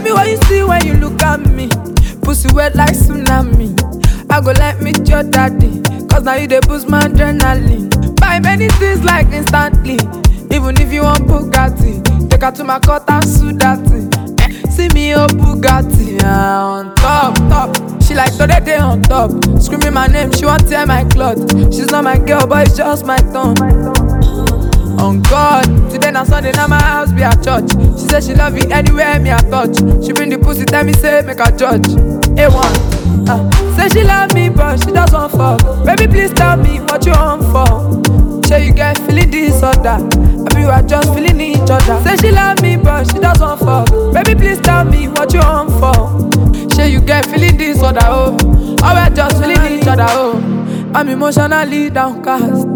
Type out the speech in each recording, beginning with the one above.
me what you see when you look at me. Pussy wet like tsunami. I go like meet your daddy. Cause now you dey boost my adrenaline. Buy many things like instantly. Even if you want Bugatti, take her to my court and sue that thing. Eh, See me oh Bugatti ah, on top, top. She like today day on top. Screaming my name, she want tear my cloth. She's not my girl, but it's just my tongue. On God, today na Sunday, now my house be her church. She say she love you anywhere me I touch. She bring the pussy, tell me say make her judge. A1, uh, say she love me but she just want fuck. Baby please tell me what you want for. Say you get feeling disorder, I be you are just feeling each other. Say she love me but she just want fuck. Baby please tell me what you want for. Say you get feeling disorder, oh, or we just feeling each other, oh. I'm emotionally downcast.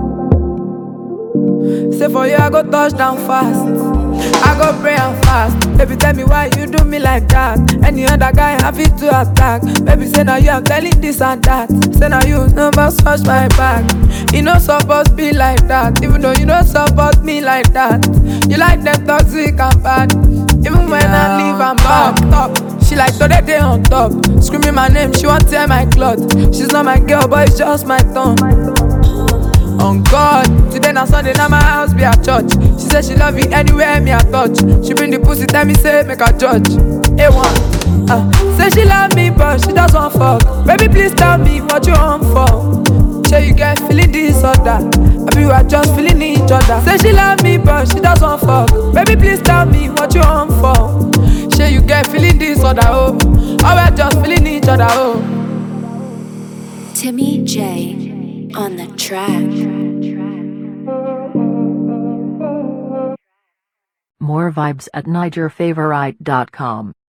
Say for you, I go touch down fast. I go pray and fast. Baby, tell me why you do me like that. Any other guy happy to attack. Baby, say now you, I'm telling this and that. Say now you never scratch my back. You know supposed be like that. Even though you don't support me like that. You like them toxic and bad. Even when I leave, I'm back top. She like today day on top. Screaming my name, she want tear my cloth. She's not my girl, but it's just my tongue. On God, today na Sunday, now my house be her church. She say she love you anywhere me I touch. She bring the pussy, tell me say make her judge. A1, uh, say she love me but she just want fuck. Baby please tell me what you want for. Say you get feeling disorder, I be you are just feeling each other. Say she love me but she just want fuck. Baby please tell me what you want for. Say you get feeling disorder, oh, or we just feeling each other, oh. Timmy J on the track. More vibes at NigerFavorite.com.